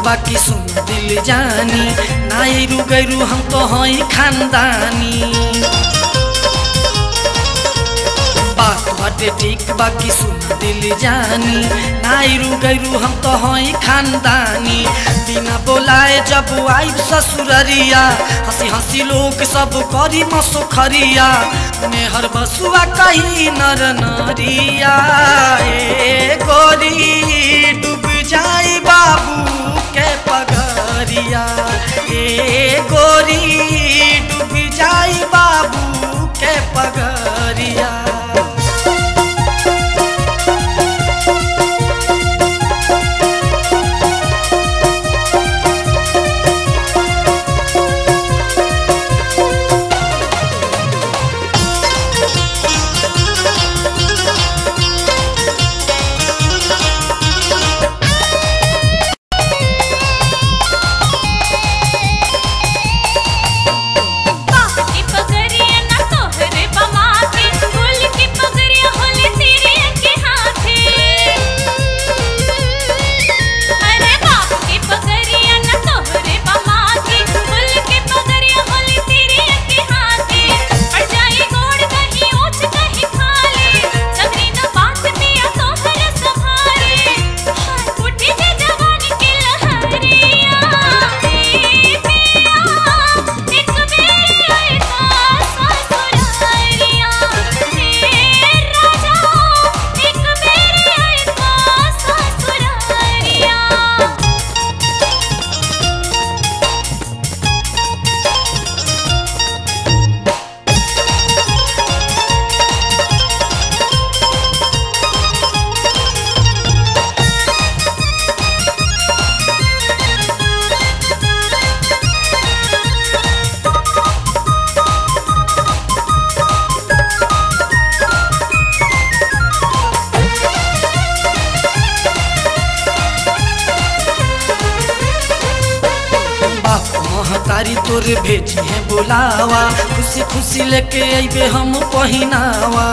बाकी सुन दिल जानी नाइरू गैरू हम तो हई खानदानी बात बाटे ठीक बाकी सुन दिल जानी नाइरू गैरू हम तो हई खानदानी बिना बोलाए जब आइब ससुररिया हंसी हंसी लोग सब करी मसुखरिया मेहर बसुआ कही नर नरिया ए गोरी डूब जाई बाबू के पगरिया ए गोरी डूब जाई बाबू के पगरिया बाप की पगड़िया ना तोहरे बमा के फूल की पगड़िया होली तेरे के हाथे अरे बाप की पगड़िया ना तोहरे बमा के फूल की पगड़िया होली तेरे के हाथे पड़ जाए गोड़ कहीं ऊंच कहीं खाले सगरी न बात पिया तोहरे संभाले हाय उठी जे जवानी की लहरिया ए पिया एक बेरी आए ससुरारिया हे राजा एक बेरी आए ससुरारिया बाप महतारी तोर भेजी है बोलावा खुशी खुशी लेके अइबे हम पहिनावा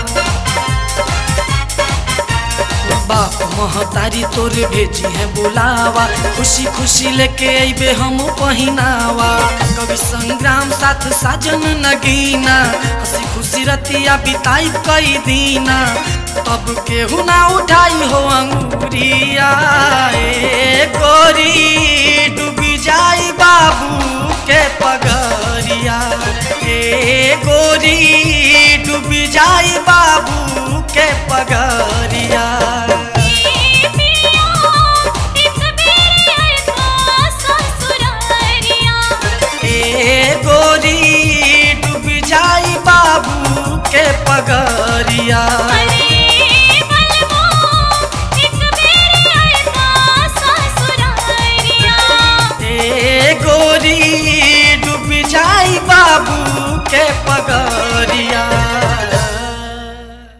बाप महतारी तोर भेजी है बोलावा खुशी खुशी लेके अइबे हम पहिनावा कवि संग्राम साथ साजन नगीना हंसी खुशी रतिया बिताई कई दीना तब केहू ना उठाई हो अंगूरिया ए गोरी डूबी जाई बाबू के पगरिया ए गोरी डूबी जाई बाबू के पगरिया ए पिया एक बेरी आए ससुरारिया ए गोरी डूबी जाई बाबू के पगरिया अरे बलबो एक बेरी आए ससुरारिया ए गोरी डूबी जाई बाबू के पगरिया